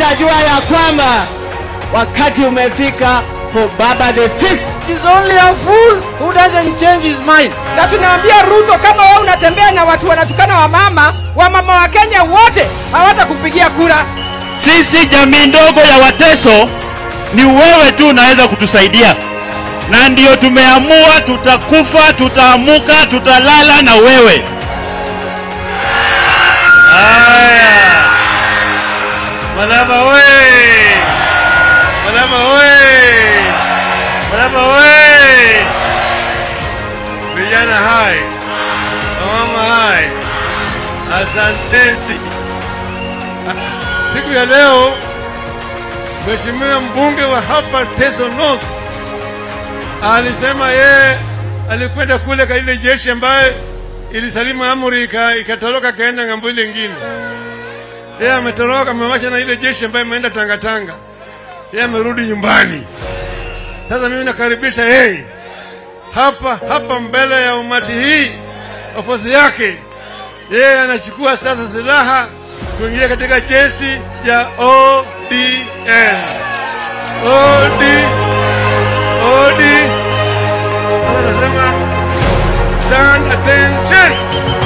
watajua ya kwamba wakati umefika for Baba the fifth. It is only a fool who doesn't change his mind. na tunaambia Ruto, kama wewe unatembea na watu wanatukana wamama, wamama wa Kenya wote hawatakupigia kura. Sisi jamii ndogo ya Wateso, ni wewe tu unaweza kutusaidia, na ndio tumeamua tutakufa, tutaamuka, tutalala na wewe. Haya, Malaba oye! Malaba oye! Malaba oye! Vijana hai, wamama hai, asanteni. Siku ya leo Mheshimiwa mbunge wa hapa Teso North alisema yeye alikwenda kule kwa ile jeshi ambaye ilisalimu amri ika- ikatoroka kaenda ng'ambo ile ingine. Yeye ametoroka amewacha na ile jeshi ambayo imeenda Tangatanga. Yeye amerudi nyumbani. Sasa mimi nakaribisha yeye hapa hapa mbele ya umati hii, ofisi yake. Yeye anachukua sasa silaha kuingia katika jeshi ya ODM. OD OD. Sasa nasema stand attention.